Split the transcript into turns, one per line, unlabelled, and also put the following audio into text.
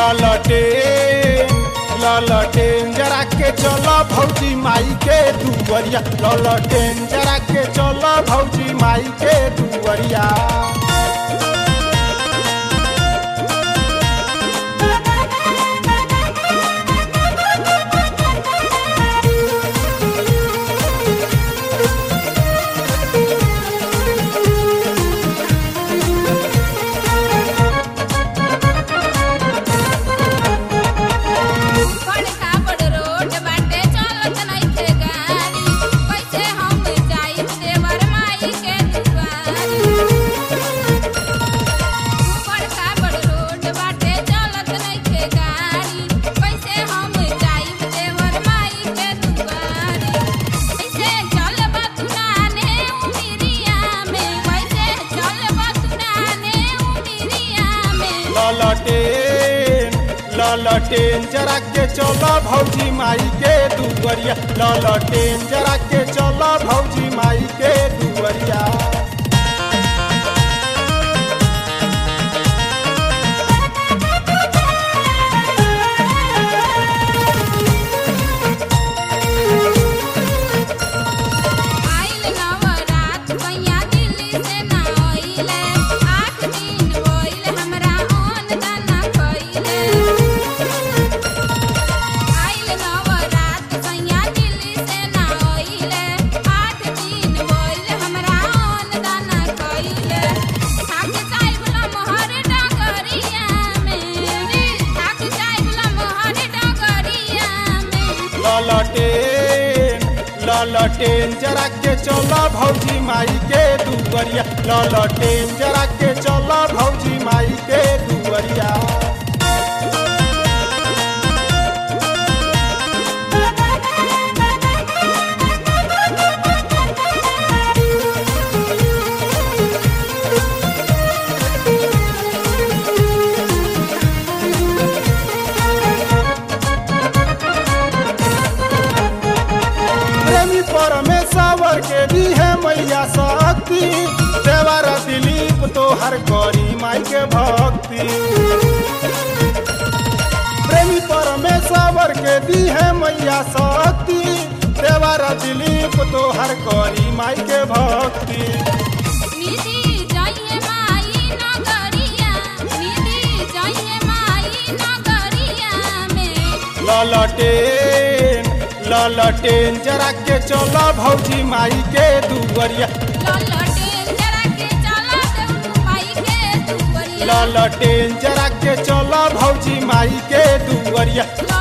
ललटेन ललटेन जरा के चल भौजी माई के दुवरिया ललटेन जरा के चल भौजी माई के दुवरिया
बड़का बड़ रोड बाटे चलत नइखे गाड़ी कैसे हम जाई देवर माई के दुआरी बड़का बड़ रोड बाटे चलत नइखे गाड़ी कैसे हम जाई देवर माई के दुआरी कैसे चलबा तुनाने उमिरिया में कैसे चलबा तुनाने उमिरिया में
ललटेन ललटेन जरा के चल भौजी माई के दुवरिया ललटेन जरा के चल भौजी माई के दुवरिया
आइल नवरात कैया दिल्ली से ना आइले आठ दिन होइल हमरा ओन दाना कइले आइल नवरात कैया दिल्ली से ना आइले आठ दिन होइल हमरा ओन दाना कइले थाक जाइबला मोहर डगरिया में रे थाक जाइबला मोहर डगरिया में
ललटेन ललटेन जरा के चल भौजी माई के दुवरिया ललटेन जरा के चल भौजी माई के दुवरिया प्रेमी परमेश्वर के भी है मैया शक्ति देवर दिलीप तो हर करी माई के भक्ति प्रेमी परमेश्वर के दी है मैया शक्ति देवर दिलीप तो हर करी माई के भक्ति
निधि जाइए माई नगरिया निधि जाइए माई नगरिया में
ललटेन ललटेन जरा के चल भौजी माई के दुवरिया
ललटेन जरा के चला देऊ माई के दुवरिया
ललटेन जरा के चल भौजी माई के दुवरिया